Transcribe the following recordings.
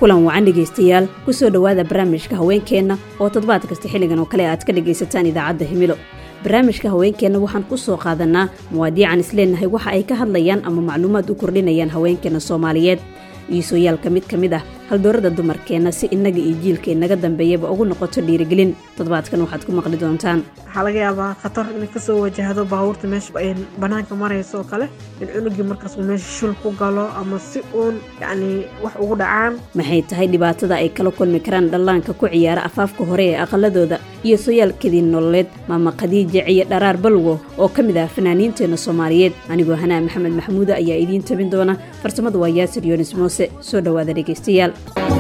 kulan wacan dhegaystayaal ku soo dhowaada barnaamijka haweenkeenna oo toddobaad kasta xilligan oo kale aad ka dhegaysataan idaacadda himilo barnaamijka haweenkeenna waxaan ku soo qaadanaa muwaadiican isleenahay waxa ay ka hadlayaan ama macluumaad u kordhinayaan haweenkeenna soomaaliyeed iisooyaalka mid ka mid ah haldoorada dumarkeenna si innaga iyo jiilka inaga dambeeyaba ugu noqoto dhiirigelin toddobaadkan waxaad ku maqli doontaan waxaa laga yaabaa khatar inay kasoo wajahdo baabuurta meesha ay banaanka marayso oo kale in cunugii markaas uu meesha shul ku galo ama si uun yacni wax ugu dhacaan maxay tahay dhibaatada ay kala kulmi karaan dhallaanka ku ciyaara afaafka hore ee aqaladooda iyo sooyaalkadii nololeed maama khadiija ciyo dharaar balwo oo ka mid ah fanaaniinteenna soomaaliyeed anigoo hanaa maxamed maxamuuda ayaa idiin tabin doona farsamada waa yaasir yoonis moose soo dhowaada dhegaystayaal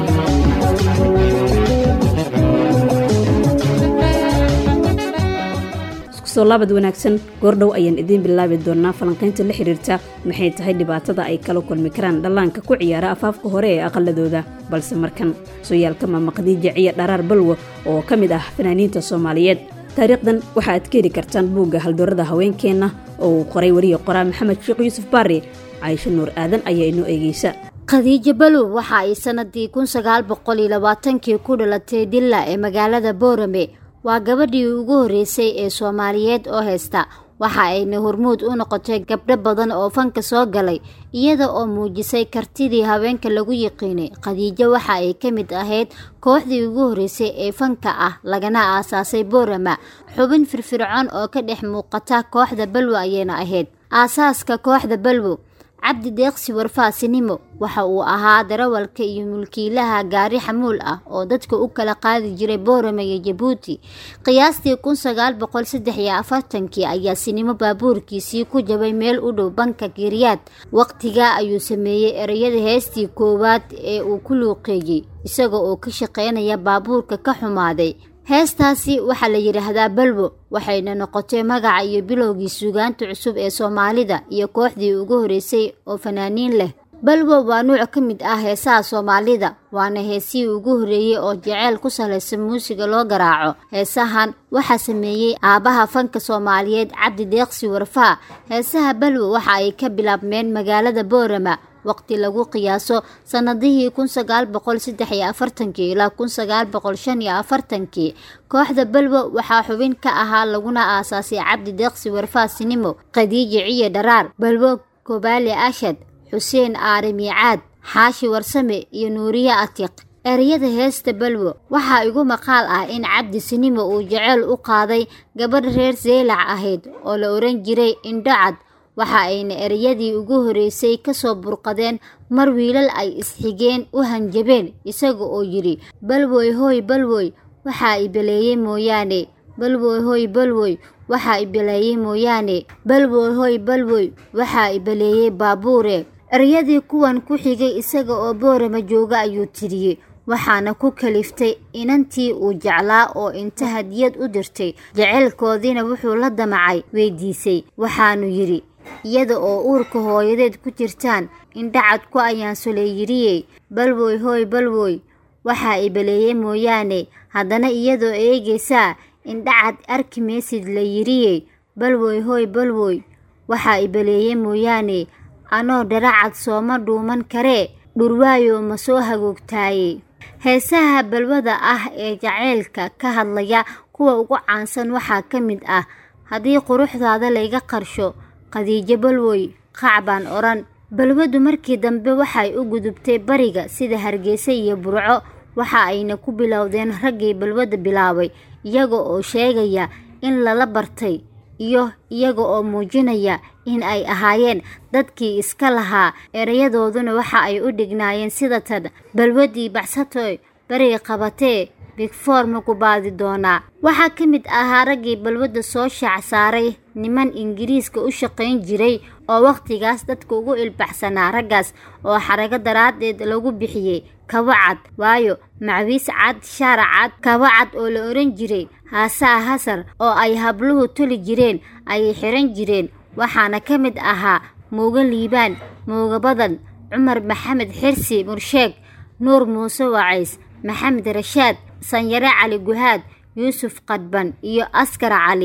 soo laabad wanaagsan goordhow ayaan idiin bilaabi doonaa falanqaynta la xiriirta maxay tahay dhibaatada ay kala kulmi karaan dhallaanka ku ciyaara afaafka hore ee aqaladooda balse markan sooyaalka maama khadiija ciyo dharaar balwo oo ka mid ah fanaaniinta soomaaliyeed taariikhdan waxa aad ka heli kartaan buugga haldoorada haweenkeenna oo uu qoray wariye qoraa maxamed sheekh yuusuf baari caysho nuur aadan ayaa inoo eegeysa khadiijo balow waxa ay sanadii kun sagaal boqol iyo labaatankii ku dhalatay dilla ee magaalada boorame waa gabadhii ugu horreysay ee soomaaliyeed oo haysta waxa ayna hormuud u noqotay gabdho badan oo fanka soo galay iyada oo muujisay kartidii haweenka lagu yiqiinay khadiijo waxa ay ka mid ahayd kooxdii ugu horreysay ee fanka ah lagana aasaasay boorama xubin firfircoon oo ka dhex muuqata kooxda balwo ayayna ahayd aasaaska kooxda balwo cabdi deeqsi warfaasinimo waxa uu ahaa darawalka iyo mulkiilaha gaari xamuul ah oo dadka u kala qaadi jiray boorame iyo jabuuti qiyaastii kun sagaal boqol saddex iyo afartankii ayaa sinimo baabuurkiisii ku jabay meel u dhow banka kiryaad waqtigaa ayuu sameeyey ereyada heestii koowaad ee uu ku luuqeeyey isaga oo ka shaqeynaya baabuurka ka xumaaday heestaasi waxaa la yidhaahdaa balwo waxayna noqotay magaca iyo bilowgii suugaanta cusub ee soomaalida iyo kooxdii ugu horreysay oo fanaaniin leh balwo waa nuuc ka mid ah heesaha soomaalida waana heesihii ugu horreeyey oo jaceyl ku salaysan muusiga loo garaaco heesahan waxaa sameeyey aabbaha fanka soomaaliyeed cabdi deeqsi warfaa heesaha balwo waxa ay ka bilaabmeen magaalada boorama waqti lagu qiyaaso sannadihii kun sagaal boqol saddex iyo afartankii ilaa kun sagaal boqol shan iyo afartankii kooxda balwo waxaa xubin ka ahaa laguna aasaasay cabdi deeqsi warfaasinimo khadiija ciyo dharaar balwo kobaali ashad xuseen aare miicaad xaashi warsame iyo nuuriye atiq ereyada heesta balwo waxaa igu maqaal ah in cabdi sinimo uu jeceyl u qaaday gabadh reer seelac ahayd oo la oran jiray indhocad waxa ayna ereyadii ugu horreysay kasoo burqadeen mar wiilal ay isxigeen u hanjabeen isaga oo yidhi balwoy hooy balwoy waxaa ibeleeyey mooyaane balwoy hooy balwoy waxaa ibeleeyey mooyaane balwoy hooy balwoy waxaa ibeleeyey baabuure ereyadii kuwan ku xigay isaga oo boorama jooga ayuu tiriyey waxaana ku kaliftay inantii uu jeclaa oo inta hadiyad u dirtay jeceylkoodiina wuxuu la damacay weydiisay waxaanu yidhi iyada oo uurka hooyadeed ku jirtaan indhacad ku ayaansoley yidhiyey balwoy hooy balwoy waxaa ibeleeyey mooyaane haddana iyadoo eegaysaa indhacad arki maysid la yidhiyey balwoy hooy balwoy waxaa ibeleeyey mooyaane anoo dharacad sooma dhuuman karee dhurwaayo ma soo hagoogtaaye heesaha balwada ah ee jaceylka ka hadlaya kuwa ugu caansan waxaa ka mid ah haddii quruxdaada layga qarsho khadiijo balwoy qac baan odhan balwadu markii dambe waxay u gudubtay bariga sida hargeysa iyo burco waxa ayna ku bilowdeen raggii balwada bilaabay iyaga oo sheegaya in lala bartay iyo iyaga oo muujinaya in ay ahaayeen dadkii iska lahaa erayadooduna waxa ay u dhignaayeen sida tan balwadii baxsatoy bariga qabatee bigfoor ma ku baadi doonaa waxaa ka mid ahaa raggii balwadda soo shaac saaray niman ingiriiska u shaqayn jiray oo wakhtigaas dadka ugu ilbaxsanaa raggaas oo xarago daraaddeed lagu bixiyey kabacad waayo macwiis cad shaara cad kabacad oo la oran jiray haasaa hasar oo ay habluhu toli jireen ayay xiran jireen waxaana ka mid ahaa muuga liibaan muuga badan cumar maxamed xirsi mursheeg nuur muuse wacays maxamed rashaad sanyare cali guhaad yuusuf qadban iyo askar cali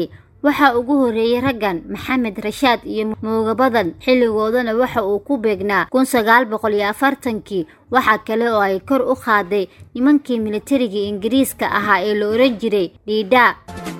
waxaa ugu horeeyey raggan maxamed rashaad iyo mooga badan xilligoodana waxa uu ku beegnaa kun sagaal boqol iyo afartankii waxaa kale oo ay kor u qaaday nimankii militariga ingiriiska ahaa ee la oran jiray dhiidhaa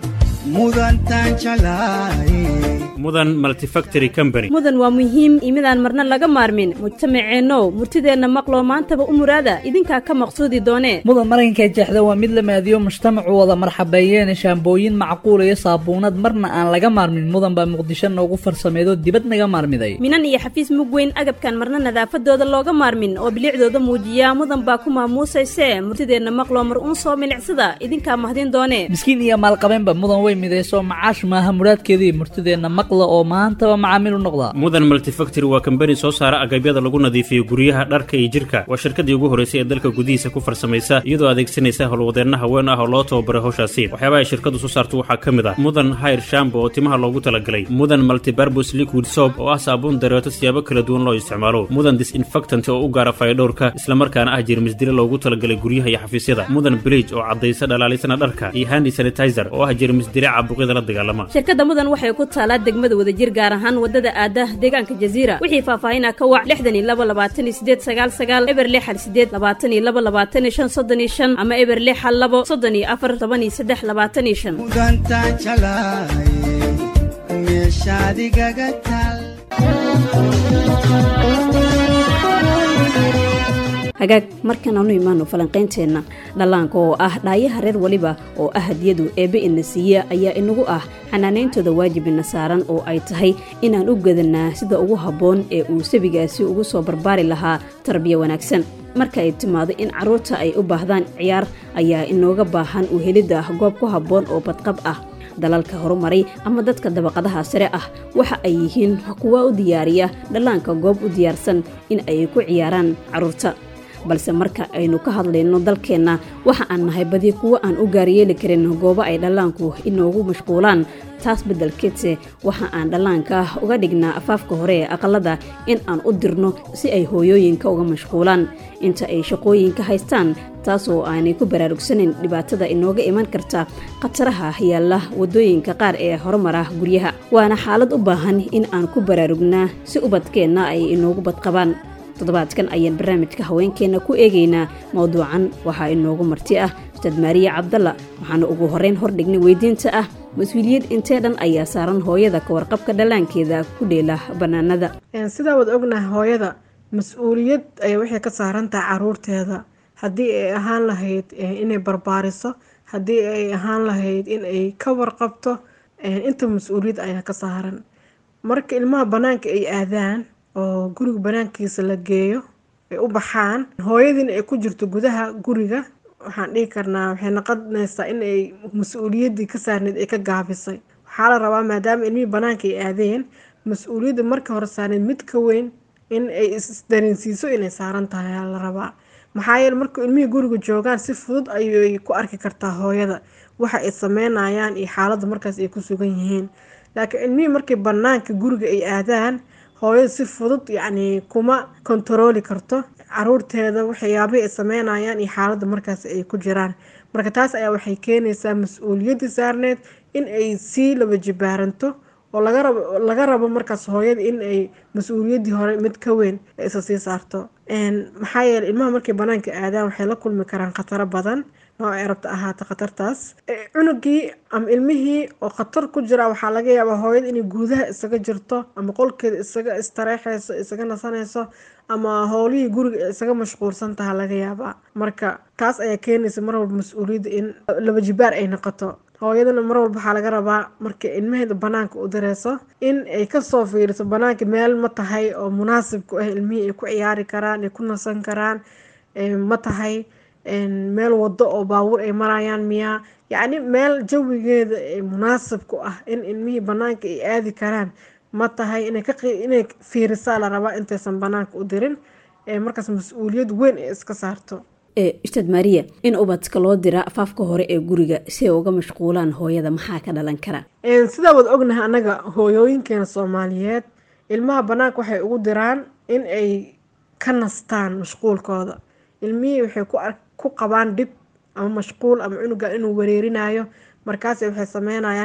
mudan multifactory company mudan waa muhiim imidaan marna laga maarmin mujtamaceennow murtideenna maqloo maantaba u muraada idinkaa ka maqsuudi doonee mudan maranka jeexda waa mid la maadiyo mujtamacu wada marxabeeyeen shaambooyin macquul iyo saabuunad marna aan laga maarmin mudan baa muqdisho noogu farsameedo dibad naga maarmiday minan iyo xafiis mug weyn agabkan marna nadaafadooda looga maarmin oo bilicdooda muujiya mudan baa ku maamuusayse murtideenna maqloo mar uun soo milicsada idinkaa mahdin doonee miskiin iyo maalqabeenba mudan way midayso macaash maaha muraadkeedii murtideenna maqla oo maantaba macaamiil u noqda mudan multifactory waa kambani soo saara agabyada lagu nadiifiyo guryaha dharka iyo jirka waa shirkadii ugu horraysay ee dalka gudihiisa ku farsamaysa iyadoo adeegsanaysa howlwadeenna haween ah oo loo tababaray howshaasi waxyaabaha ay shirkadu soo saarto waxaa ka mid ah mudan hayr shambo oo timaha loogu talagalay mudan multibarbus liquid soap oo ah saabuun dareeto siyaabo kala duwan loo isticmaalo mudan disinfectant oo u gaara fayadhowrka islamarkaana ah jeermisdile loogu talagalay guryaha iyo xafiisyada mudan bleach oo caddaysa dhalaalisana dharka iyo handi sanitizer oo ah jeermisdile caabuqyada la dagaalama shirkadda mudan waxay ku taalaa degmada wadajir gaar ahaan wadada aada deegaanka jaziira wixii faahfaahinaa ka wac lixdan iyo laba labaatan iyo sideed sagaal sagaal eber lixal sideed labaatan iyo laba labaatan iyo shan soddon iyo shan ama eber lixal labo soddon iyo afar toban iyo saddex labaatan iyo shan hagaag markan aanu imaano falanqaynteenna dhallaanka oo ah dhaayaha reer weliba oo ah hadiyadu eebbe ina siiya ayaa inagu ah xanaanayntooda waajibina saaran oo ay tahay inaan u gadanaa sida ugu habboon ee uu sabigaasi ugu soo barbaari lahaa tarbiya wanaagsan marka ay timaado in carruurta ay u baahdaan ciyaar ayaa inooga baahan u helidda goob ku habboon oo badqab ah dalalka horumaray ama dadka dabaqadaha sare ah waxa ay yihiin kuwa u diyaariya dhallaanka goob u diyaarsan in ay ku ciyaaraan carruurta balse marka aynu ka hadlayno dalkeenna waxa aan nahay badi kuwo aan u gaaryeeli karin goobo ay dhallaanku inoogu mashquulaan taas beddelkeedse waxa aan dhallaanka uga dhignaa afaafka hore ee aqalada in aan u dirno si ay hooyooyinka uga mashquulaan inta ay shaqooyinka haystaan taas oo aanay ku baraarugsanayn dhibaatada inooga iman karta khataraha yaalla waddooyinka qaar ee horumara guryaha waana xaalad u baahan in aan ku baraarugnaa si ubadkeenna ay inoogu badqabaan toddobaadkan ayaan barnaamijka haweenkeenna ku eegaynaa mawduucan waxaa inoogu marti ah ustaad maariya cabdalla waxaana ugu horrayn hordhignay weydiinta ah mas-uuliyad intee dhan ayaa saaran hooyada ka warqabka dhallaankeeda ku dheela bannaanada sidaa waad ognahay hooyada mas-uuliyad ay waxay ka saaran tahay caruurteeda haddii ay ahaan lahayd inay barbaariso haddii ay ahaan lahayd in ay ka warqabto inta mas-uuliyad ayaa ka saaran marka ilmaha bannaanka ay aadaan oo guriga banaankiisa la geeyo ay u baxaan hooyadiina ay ku jirto gudaha guriga waxaan dhihi karnaa waxay noqonaysaa in ay mas-uuliyaddii ka saarneyd ay ka gaabisay waxaa la rabaa maadaama ilmihii banaanka ay aadeen mas-uuliyadda marka hore saarneyd mid ka weyn in ay isdareensiiso inay saaran tahay aa la rabaa maxaa yeele markuu ilmihii guriga joogaan si fudud ayay ku arki kartaa hooyada waxa ay sameynayaan iyo xaaladda markaas ay ku sugan yihiin laakiin ilmihii markay banaanka guriga ay aadaan hooyada si fudud yacni kuma kontarooli karto caruurteeda waxyaabihii ay sameynayaan iyo xaaladda markaas ay ku jiraan marka taas ayaa waxay keenaysaa mas-uuliyaddii saarneed in ay sii laba jibaaranto oo laga rabo laga rabo markaas hooyada in ay mas-uuliyaddii hore mid ka weyn isa sii saarto maxaa yeeley ilmaha markay banaanka aadaan waxay la kulmi karaan khataro badan oo ay rabta ahaata khatartaas cunugii ama ilmihii oo khatar ku jira waxaa laga yaabaa hooyada inay guudaha isaga jirto ama qolkeeda isaga istareexayso isaga nasanayso ama howlihii guriga isaga mashquulsan taha laga yaabaa marka taas ayaa keenaysa mar walba mas-uuliyadda in laba jibaar ay noqoto hooyadana mar walba waxaa laga rabaa marka ilmaheeda banaanka u direyso in ay kasoo fiiriso banaanka meel ma tahay oo munaasib ku ah ilmihii ay ku ciyaari karaan ay ku nasan karaan ma tahay meel wado oo baabuur ay marayaan miyaa yacni meel jawigeeda munaasib ku ah in ilmihii banaanka ay aadi karaan ma tahay inay fiirisaa la rabaa intaysan banaanka u dirin markaas mas-uuliyad weyn ay iska saarto ustaad maariya in ubadka loo dira afaafka hore ee guriga si ay uga mashquulaan hooyada maxaa ka dhalan kara sidaa waad ognahay annaga hooyooyinkeena soomaaliyeed ilmaha banaanka waxay ugu diraan in ay ka nastaan mashquulkooda ilmihii waxay ku qabaan dhib ama mashquul ama cunuga inuu wareerinayo markaas waxay sameynayaan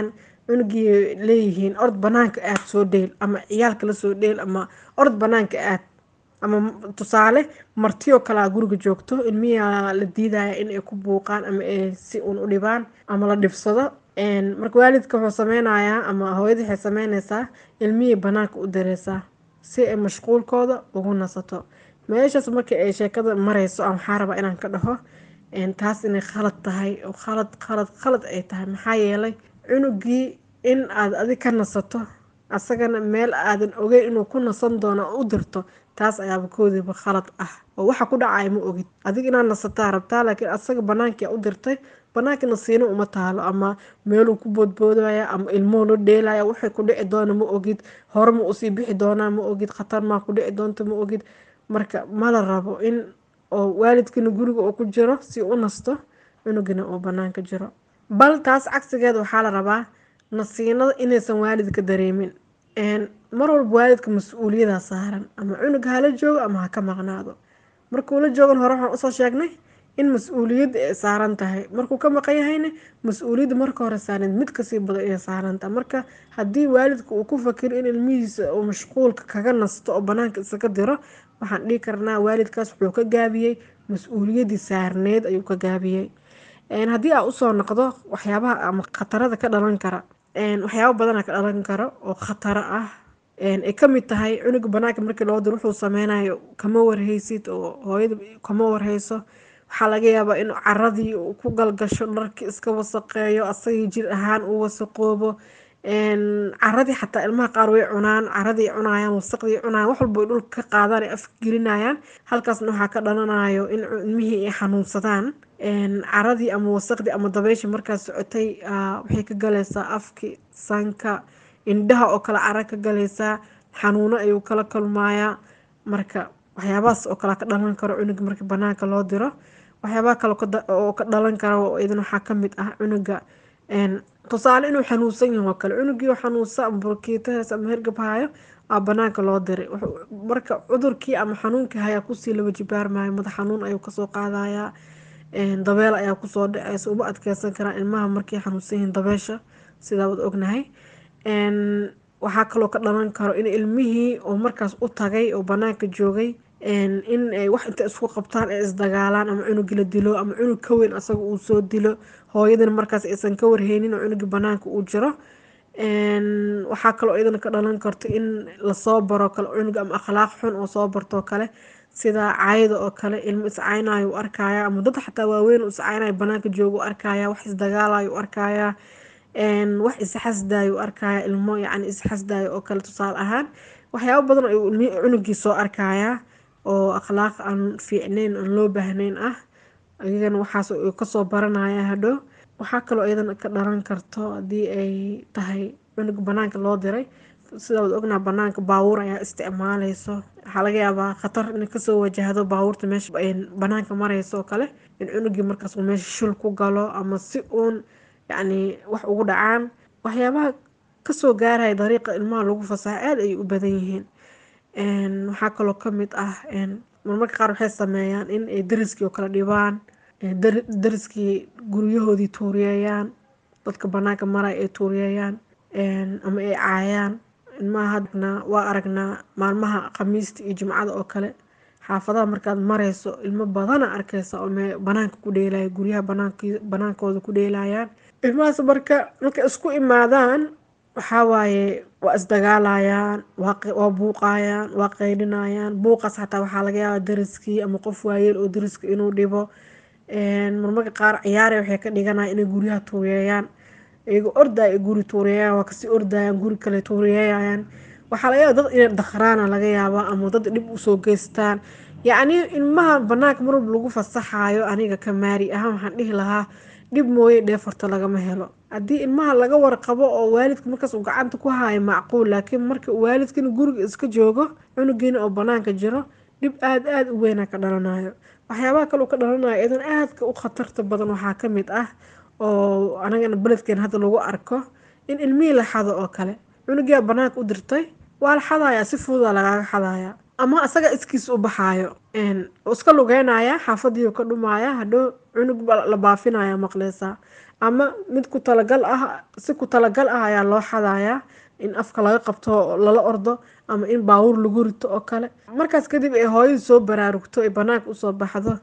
cunugii leeyihiin ord banaanka aad soo dheel ama ciyaalka la soo dheel ama ord banaanka aad ama tusaale martiyoo kalea guriga joogto ilmiyaa la diidaya in ay ku buuqaan ama ay si uun u dhibaan ama la dhibsado marka waalidka wuxuu sameynayaa ama hooyada waxay sameyneysaa ilmihii banaanka u dareysaa si ay mashquulkooda ugu nasato meeshaas marka ay sheekada mareyso aan waxaa rabaa inaan ka dhaho taas inay khalad tahay oo khalad khalad khalad ay tahay maxaa yeelay cunugii in aad adig ka nasato asagana meel aadan ogeyn inuu ku nasan doono u dirto taas ayaaba koodiiba khalad ah oo waxa ku dhacaya ma ogid adig inaad nasataa rabtaa laakiin asaga banaankii u dirtay banaanka nasiino uma taalo ama meeluu ku boodboodaya ama ilmuhu la dheelaya waxay ku dhici doona ma ogid hore ma usii bixi doonaa ma ogid khatar maa ku dhici doonta ma ogid marka mala rabo in oo waalidkina guriga uu ku jiro si u nasto cunugina uu banaanka jiro bal taas cagsigeeda waxaa la rabaa nasiinada inaysan waalidka dareemin mar walba waalidka mas-uuliyada saaran ama cunug hala joogo ama ha ka maqnaado markuu la joogan hore waxaan usoo sheegnay in mas-uuliyadda ay saaran tahay markuu ka maqan yahayna mas-uuliyadda marka hore saaran mid kasii badan inay saaran tahay marka haddii waalidka uu ku fakiro in ilmihiisa uu mashquulka kaga nasto oo banaanka isaga diro waxaan dhihi karnaa waalidkaas wuxuu ka gaabiyey mas-uuliyaddii saarneed ayuu ka gaabiyey haddii aa usoo noqdo waxyaabaha ama khatarada ka dhalan kara waxyaaba badana ka dhalan karo oo khataro ah ay kamid tahay cunuga banaanka markii loo diro wuxuu sameynayo kama warhaysid oo hooyada kama warhayso waxaa laga yaabaa in caradii uu ku galgasho dharkii iska wasaqeeyo asagii jir ahaan uu wasaqoobo caradii xataa ilmaha qaar way cunaan caradii cunayaan wasaqdii cunayaan wax walba dhulka ka qaadaan ay afka gelinayaan halkaasna waxaa ka dhalanayo in ilmihii ay xanuunsadaan caradii ama wasaqdii ama dabeysha markaas socotay waxay ka galaysaa afki sanka indhaha oo kale cara ka galaysaa xanuuno ayuu kala kulmayaa marka waxyaabahaas oo kale ka dhalan karo cunuga markii banaanka loo diro waxyaabaha kale oo ka dhalan karo idan waxaa kamid ah cunuga tusaale inuu xanuunsan yaho kale cunugii xanuunsa ama burkiitahaas ama hergabhayo aa banaanka loo diray marka cudurkii ama xanuunkii hayaa kusii laba jibaarmayo madax xanuun ayuu kasoo qaadayaa dabeel ayaa kusoo dhaceysa uma adkeysan karaan ilmaha markay xanuunsan yihiin dabeesha sidaa wad ognahay waxaa kaloo ka dhalan karo in ilmihii oo markaas u tagay oo banaanka joogay in ay wax inta isku qabtaan ay isdagaalaan ama cunugii la dilo ama cunug ka weyn asaga uu soo dilo hooyadana markaas aysan ka warheynin oo cunugii banaanka uu jiro waxaa kaloo iyadana ka dhalan karto in lasoo baro kale cunug ama akhlaaq xun oo soo bartoo kale sida caayada oo kale ilmo iscaynayo u arkaya ama dad xataa waaweyn iscaynayo banaanka jooga u arkaya wax isdagaalayo u arkaya wax isxasdayo u arkaya ilmo yacni isxasdayo oo kale tusaale ahaan waxyaabo badan ayuu cunugii soo arkaya oo akhlaaq aan fiicnayn aan loo baahnayn ah iyagana waxaas uu kasoo baranaya hadhow waxaa kaloo iyadana ka dhalan karto haddii ay tahay cunug banaanka loo diray sidaa wad ognaa banaanka baabuur ayaa isticmaaleyso waxaa laga yaabaa khatar in kasoo wajahdo baabuurta meesha banaanka mareyso oo kale in cunugii markaas uu meesha shil ku galo ama si uun yacni wax ugu dhacaan waxyaabaha kasoo gaaraya dariiqa ilmaha lagu fasaxa aada ayay u badan yihiin waxaa kaloo kamid ah marmarka qaar waxay sameeyaan in ay dariskii oo kale dhibaan dariskii guryahoodii tuuriyeeyaan dadka banaanka maraya ay tuuriyeeyaan ama ay caayaan ilmaha hadna waa aragnaa maalmaha khamiista iyo jimcada oo kale xaafadaha markaad mareyso ilmo badana arkeysa oo banaanka ku dheelaya guryaha banaankooda ku dheelayaan ilmahaas marka markay isku imaadaan waxaa waaye waa isdagaalayaan waa buuqayaan waa qeydhinayaan buuqaas xataa waxaa laga yaabaa dariskii ama qof waayeel oo dariska inuu dhibo marmarka qaar ciyaare waxay ka dhiganaya inay guryaha tuuriyeeyaan iyagoo ordaya guri tuuriyeeyaan waa kasii ordayaan guri kale tuuriyeeyayaan waxaa laga yaaba dad inay dakhraana laga yaabaa ama dad dhib usoo geystaan yacni ilmaha banaanka mar walba lagu fasaxayo aniga ka maari ahaan waxaan dhihi lahaa dhib mooye dheefarta lagama helo haddii ilmaha laga warqabo oo waalidka markaas uu gacanta ku hayo macquul laakiin marka waalidkina guriga iska joogo cunugiina oo banaanka jiro dhib aada aada u weynaa ka dhalanayo waxyaabaha kale uu ka dhalanayo idan aadka u khatarta badan waxaa ka mid ah oo anagana beledkeen hadda lagu arko in ilmihii la xado oo kale cunugiyaa banaanka u dirtay waa la xadayaa si fududa lagaaga xadayaa ama asaga iskiis u baxaayo iska lugeynaya xaafadii ka dhumaya hadhow cunug la baafinaya maqleysaa ama mid ku talagal ah si ku talagal ah ayaa loo xadayaa in afka laga qabto lala ordo ama in baawur lagu rito oo kale markaas kadib ay hooyadii soo baraarugto ay banaanka usoo baxdo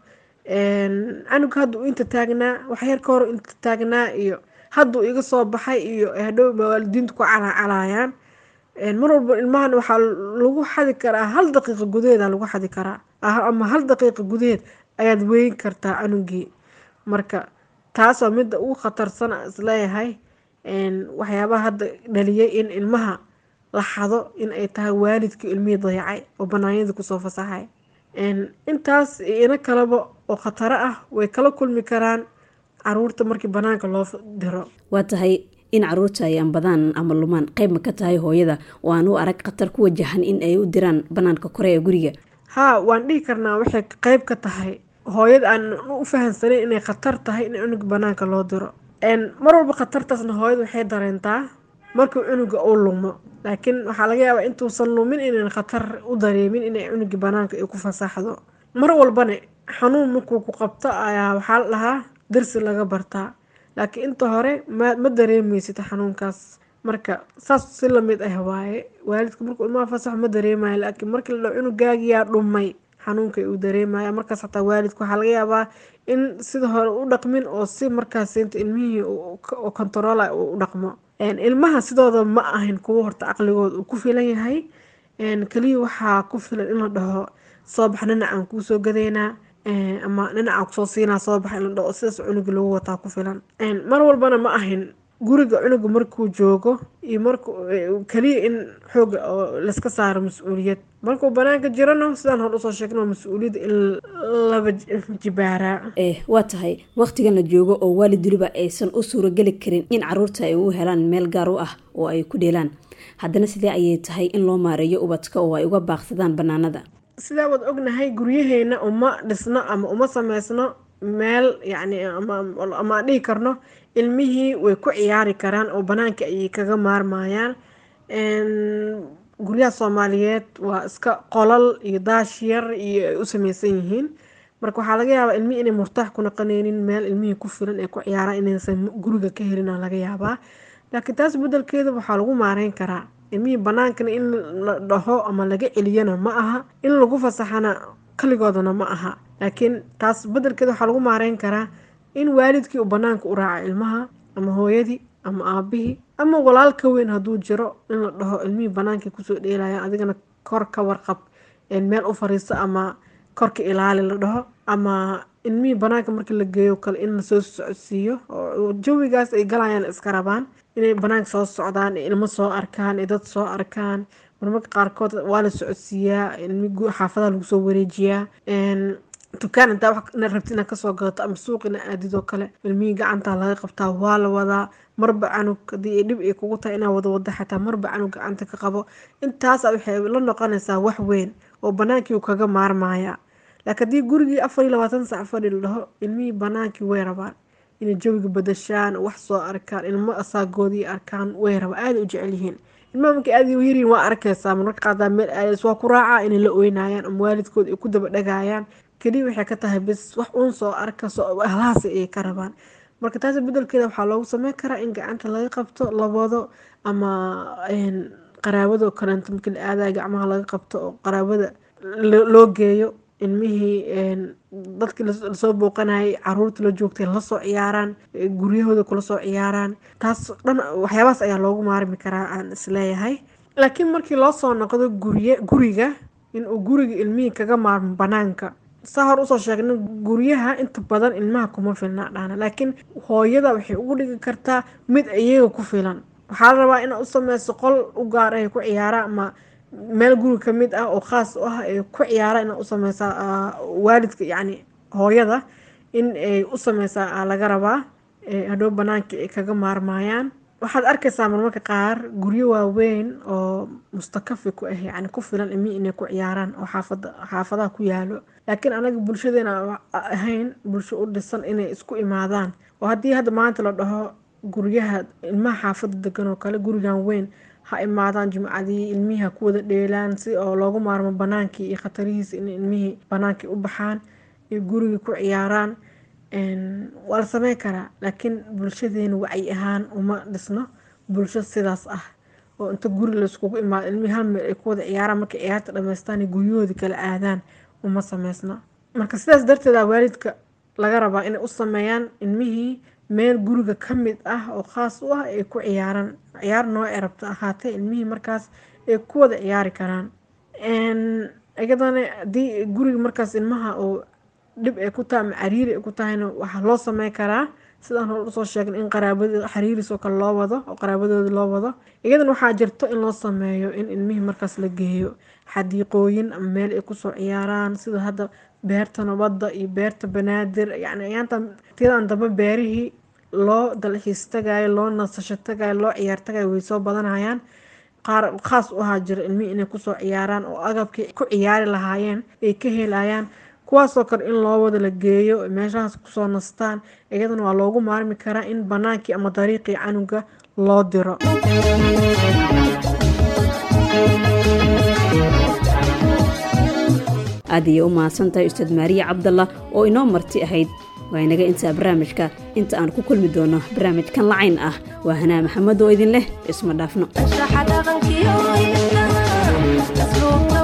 canug hadduu inta taagnaa waxyar ka hor inta taagnaa iyo hadduu iga soo baxay iyo hadhow waalidiintu ku calaacalayaan mar walba ilmahan waxaa lagu xadi karaa hal daqiiqa gudaheeda lagu xadi karaa ama hal daqiiqa gudaheed ayaad weyn kartaa canugii marka taasoo midda ugu khatarsan isleeyahay waxyaabaha hadda dhaliyay in ilmaha la xado in ay tahay waalidkii ilmihii dayacay oo banaanyadii kusoo fasaxay intaas ina kaleba oo khataro ah way kala kulmi karaan caruurta markii banaanka loo diro waa tahay in caruurta ay ambadaan ama lumaan qayb ma ka tahay hooyada oo aan u arag khatar ku wajahan in ay u diraan banaanka kore ee guriga haa waan dhihi karnaa waxay qayb ka tahay hooyada aan u fahamsanayn inay khatar tahay in cunuga banaanka loo diro mar walba khatartaasna hooyada waxay dareentaa markuu cunuga uu lumo laakiin waxaa laga yaabaa intuusan lumin inayn khatar u dareemin inay cunugii banaanka ay ku fasaxdo mar walbana xanuun markuu ku qabto ayaa waxaa la dhahaa darsi laga bartaa laakiin inta hore ma ma dareemeysid xanuunkaas marka saas si lamid ah waaye waalidka markuu ilmaha fasax ma dareemayo laakiin markii la dhaho cunugaagiyaa dhumay xanuunka uu dareemaya markaas xataa waalidka waxaa laga yaabaa in sida hore u dhaqmin oo si markaas inta ilmihii kontarola u dhaqmo ilmaha sidooda ma ahayn kuwo horta caqligooda uu ku filan yahay keliya waxaa ku filan in la dhaho soo bax dhinacaan kuusoo gadeynaa ama dhinacaan kusoo siinaa soo bax in la dhaho sidaas cunuga lagu wataa ku filan mar walbana ma ahayn guriga cunuga markuu joogo iyo marku keliya in xooga oo layska saaro mas-uuliyad markuu banaanka jirano sidaan hor usoo sheegno mas-uuliyadda in laba jibaaraa waa tahay wakhtigan la joogo oo waalid weliba aysan u suurageli karin in caruurta ay u helaan meel gaar u ah oo ay ku dheelaan haddana sidee ayay tahay in loo maareeyo ubadka oo ay uga baaqsadaan banaanada sidaa waad ognahay guryaheena uma dhisno ama uma sameysno meel yacni ama aan dhihi karno ilmihii way ku ciyaari karaan oo banaanka ayay kaga maarmayaan guryaha soomaaliyeed waa iska qolal iyo daash yar iyo ay u sameysan yihiin marka waxaa laga yaabaa ilmihii inay murtaax ku naqaneynin meel ilmihii ku filan ay ku ciyaaraan inaysan guriga ka helin laga yaabaa laakiin taas bedelkeeda waxaa lagu maareyn karaa ilmihii banaankana in la dhaho ama laga celiyana ma aha in lagu fasaxana kaligoodana ma aha laakiin taas bedelkeeda waxaa lagu maareyn karaa in waalidkii uu banaanka u raaca ilmaha ama hooyadii ama aabihii ama walaal ka weyn hadduu jiro in la dhaho ilmihii banaankii kusoo dheelaya adigana kor ka warqab meel u fariiso ama korka ilaali la dhaho ama ilmihii banaanka markii la geeyo kale in lasoo socodsiiyo oo jawigaas ay galayaan iska rabaan inay banaanka soo socdaan ilmo soo arkaan dad soo arkaan marmarka qaarkood waa la socodsiiyaa xaafadaha lagu soo wareejiyaa dukaan intaa wax rabti inaad kasoo gadato ama suuq ina aadidoo kale ilmihii gacantaa laga qabtaa waa la wadaa marba canug haddii ay dhib ay kugu tahay inaa wada wada xataa marba canug gacanta ka qabo intaasa waxay la noqonaysaa wax weyn oo banaankii uu kaga maarmaya laakiin haddii gurigii afar iyo labaatan sac fadhi la dhaho ilmihii banaankii way rabaan inay jawiga badashaan wax soo arkaan ilmo asaagoodii arkaan way rabaan aaday u jecel yihiin ilmaha markay aad u yariin waa arkaysaa marmarka qaadaa meel aadays waa ku raacaa inay la oynayaan ama waalidkooda ay ku daba dhagayaan keliya waxay ka tahay bis wax uun soo arka ahlahaasi ayay ka rabaan marka taas bedelkeeda waxaa loogu sameyn karaa in gacanta laga qabto labado ama qaraabado kaleento markii la aadaya gacmaha laga qabto oo qaraabada loo geeyo ilmihii dadkii lasoo booqanayay caruurta la joogtay lasoo ciyaaraan guryahooda kula soo ciyaaraan taas dhan waxyaabahaas ayaa loogu maarmi karaa aan isleeyahay laakiin markii loo soo noqdo gurye guriga inuu guriga ilmihii kaga maarmo banaanka saa hor usoo sheegna guryaha inta badan ilmaha kuma filna dhana laakiin hooyada waxay ugu dhigi kartaa mid iyaga ku filan waxaa la rabaa inaad u sameyso qol u gaar ah ay ku ciyaaraan ama meel guriga kamid ah oo khaas u ah ay ku ciyaaraan inaad u sameysaa waalidka yacni hooyada in ay u sameysaa laga rabaa hadhow banaankii ay kaga maarmayaan waxaad arkaysaa marmarka qaar guryo waaweyn oo mustakafi ku ah yani ku filan ilmihii inay ku ciyaaraan oo xaafada xaafadaha ku yaalo laakiin anaga bulshadeena ahayn bulsho u dhisan inay isku imaadaan oo haddii hadda maanta la dhaho guryaha ilmaha xaafada degan oo kale gurigan weyn ha imaadaan jimcadii ilmihii ha ku wada dheelaan si oo loogu maarmo banaankii iyo khatarihiisa in ilmihii banaankii u baxaan iyo gurigii ku ciyaaraan waa la sameyn karaa laakiin bulshadeena wacyi ahaan uma dhisno bulsho sidaas ah oo inta guri layskugu imaado ilmihii hal meel ay ku wada ciyaaraan markay ciyaarta dhamaystaan guryahoodii kala aadaan uma sameysna marka sidaas darteeda waalidka laga rabaa inay u sameeyaan ilmihii meel guriga ka mid ah oo khaas u ah ay ku ciyaaraan ciyaar noocay rabta ahaatee ilmihii markaas ay ku wada ciyaari karaan iyadana haddii guriga markaas ilmaha oo dhib ay ku tahay ama cariiri ay ku tahayna waxaa loo sameyn karaa sidaan hore usoo sheegna in qaraabada xariiris oo kale loo wado oo qaraabadooda loo wado iyadana waxaa jirto in loo sameeyo in ilmihii markaas la geeyo xadiiqooyin ama meel ay kusoo ciyaaraan sida hadda beerta nabadda iyo beerta banaadir yani ayaantan tiyadan dambe beerihii loo dalxiis tagayo loo nasasho tagayo loo ciyaar tagayo way soo badanayaan qaar khaas u ahaa jira ilmihii inay kusoo ciyaaraan oo agabkii ku ciyaari lahaayeen ay ka helayaan kuwaasoo kale in loo wada la geeyo meeshahaas kusoo nastaan iyadana waa loogu maarmi karaa in banaankii ama dariiqii canuga loo diro aad ayay u mahadsantahay ustaad maariya cabdalla oo inoo marti ahayd waa inaga intaa barnaamijka inta aan ku kulmi doono barnaamijkan lacayn ah waa hanaa maxamed oo idin leh isma dhaafno